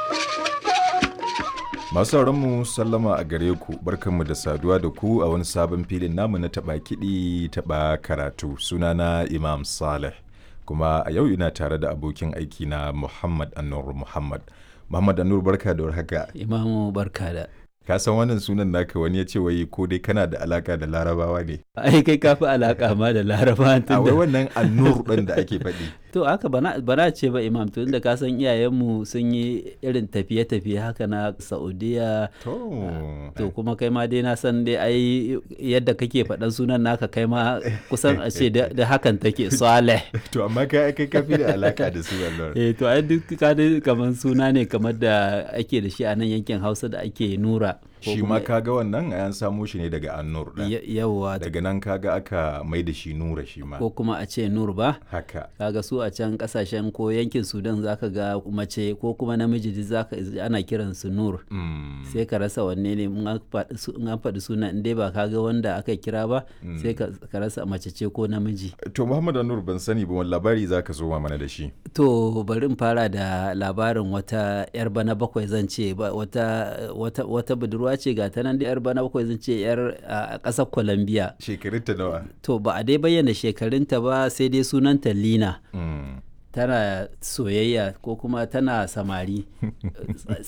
Masu mu sallama a gare ku barkanmu da saduwa da ku a wani sabon filin namu na taɓa kiɗi taɓa karatu sunana Imam Saleh kuma a yau ina tare da abokin aiki na Muhammad Anur Muhammad. Muhammad Anur barka da warhaka. Imamu barka da. Ka san wannan sunan naka wani ya ce wai ko dai kana da alaka da larabawa ne. Ai kai ka fi alaka ma da laraba A wai wannan Anur ɗin da ake faɗi. To haka bana bana ce ba imam to inda ka san iyayenmu sun yi irin tafiye-tafiye haka na Saudiya To. to kuma kai ma dai na san dai ai yadda kake faɗan sunan naka kai ma kusan a ce da da hakan take Saleh. To amma kai kai ka fi da alaka da su Allah. Eh to ai duk ka dai kamar suna ne kamar da ake da shi a nan yankin Hausa da ake nura. ko Shi ma kuma- kaga wannan an samo shi ne daga Anur ɗin. Ya- Yawwa Daga nan kaga aka mai da shi Nura shi ma. ko kuma a ce nur ba. Haka. kaga su a can kasashen ko yankin sudan zaka ga mace ko kuma namiji duk zaka ana kiran su nur Mm. sai ka rasa wanne ne in an faɗi su- in an faɗi suna in dai ba ka ga wanda aka kira ba sai ka ka rasa mace ce ko namiji To Muhammad Anur ban sani ba wani labari za ka zo mana da shi. to bari in fara da labarin wata yar bana bakwai zan ce ba- wata wata wata budurwa ce ga ta nan da yar bana bakwai zan ce yar a ƙasar colombia Shekarun ta nawa? to ba a dai bayyana shekarunta ba sai dai sunanta lina Mm. tana soyayya ko kuma tana samari